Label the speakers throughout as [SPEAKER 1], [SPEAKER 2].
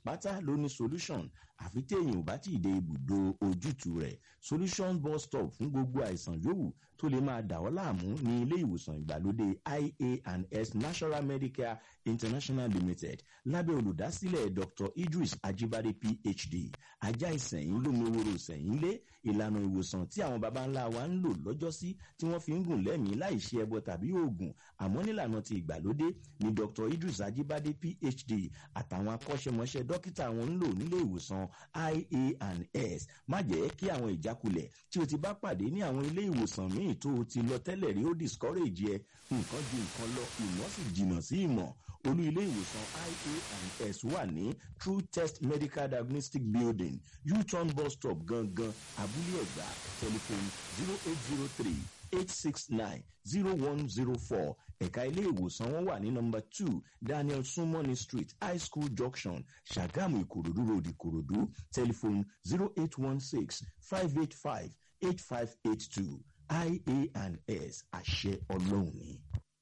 [SPEAKER 1] pátá ló ní solution àfi téèyàn ò bá tí ì dé ibùdó ojútùú rẹ̀ solution bus stop fún gbogbo àìsàn yòówù tó lè máa dà ọ́ láàmú ní ilé ìwòsàn ìgbàlódé ia and s national medicare international limited lábẹ́ olùdásílẹ̀ dr idris ajibade phd ajá ìsẹ̀yìn lómiwòrò ìsẹ̀yìn lé ìlànà ìwòsàn tí àwọn baba ńlá wa ń lò lọ́jọ́sí tí wọ́n fi ń gùn lẹ́mìí láì ṣe ẹbọ tàbí oògùn àmọ́ nílànà ti ìgbàlódé ni dr idris ajibade phd àtàwọn akọ́ṣẹ́mọṣẹ́ dókítà wọn ń lò nílé ìwòsàn ia and s má jẹ́ kí àwọn ìjákulẹ̀ tí o ti bá pàdé ní àwọn ilé ìwòsàn míì tó o ti lọ tẹ́lẹ̀ rí ó discourage ẹ nǹkan ju nǹkan lọ ìmọ̀ sì jìnnà sí ìmọ̀ olú ilé ìwòsàn ia and s wà ní true test medical diagnostic building u-turn bus stop gangan abúlé ẹ̀gbá telephone zero eight zero three eight six nine zero one zero four ẹ̀ka ilé ìwòsàn wọn wà ní nọmba two daniel sumoni street high school junction ṣàgámù ìkòròdú road ìkòròdú telephone zero eight one six five eight five eight five eight two ia and s àṣẹ ọlọ́run ni.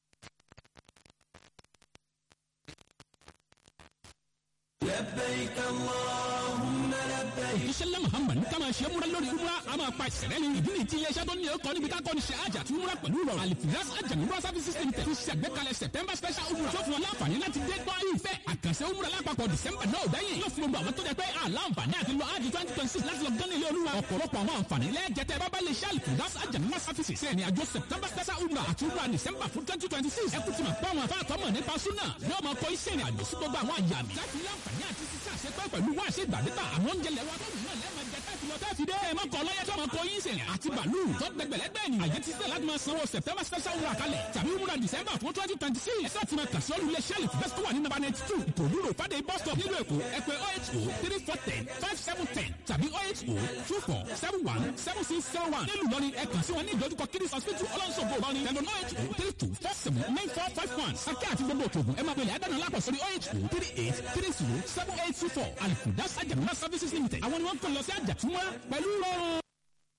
[SPEAKER 2] لبيك اللهم لبيك
[SPEAKER 3] ìṣẹ̀lẹ̀ muhammad ká máa ṣe múra lórí umra a máa pa ìṣẹ̀lẹ̀ ní ìdí nìyí tí iléeṣẹ́ tó ní ẹ̀kọ́ níbi ká kọ́ni ṣe àjà tí umra pẹ̀lú rọrùn alifiras ajamura services limited ti ṣàgbékalẹ̀ september special umra tó fún wọn láǹfààní láti dé gbọ́ ìfẹ́ àkànṣe umra lápapọ̀ december náà dẹ́yìn yóò fún gbogbo àwọn tó jẹ pé àlàǹfààní àti lọ ájì twenty twenty six láti lọ gán ilé olúwa ọ̀pọ̀lọpọ̀ àwọn àǹfààní lẹ́ẹ̀jẹ̀tẹ̀ bábá lè ṣe alifiras ajamura services ṣe ní àjọ september special umra àti umra december fún twenty twenty six ẹkú ti máa pọ́ àwọn afáàtọ́mọ̀ nípa súnà yóò máa kọ iṣẹ́ ìrìn àjò sí gbogbo àwọn àyàmì láti láǹfààní àti sísá àṣepẹ́ pẹ̀lú wá ṣe gbàdégbà àwọn oúnjẹ lẹ́wọ́ tó nìyàn lẹ́ẹ̀mọ jẹ tẹ́ẹ̀fì lọ tẹ́ẹ̀fì dé ẹ̀mọ kọ lọ́yẹ́ tó máa kọ yín sẹ̀yìn àti bàálù tó gbẹgbẹ̀lẹ́gbẹ̀ ni àyè ti sẹ́ láti máa sanwó september special wúrà kalẹ̀ tàbí wúrà december fún twenty twenty six ẹ̀sẹ̀ àti máa kàṣí olú iléeṣẹ́ àlè fẹ́ wà ní number ninety two ìkòdúró fàdé bus stop nílùú èkó ẹ pè oh eight oh three four ten five seven ten tàbí oh eight oh two four seven one seven six zero one nílùú lọ́ni ẹ kàn sí wọn ní ìdójúkọ kiddies hospital ọlọ́nṣogbo lọ́ni tẹ̀lé oh eight oh three two four seven nine four five one akẹ́ àti gbogbo òtògùn ẹ máa pèlè àdánù lápò sórí oh eight oh three eight three zero seven eight two four alifudas ajamuna services limited àwọn ni wọ́n kàn lọ sí àjàtúmọ̀ pẹ̀lú rọrùn.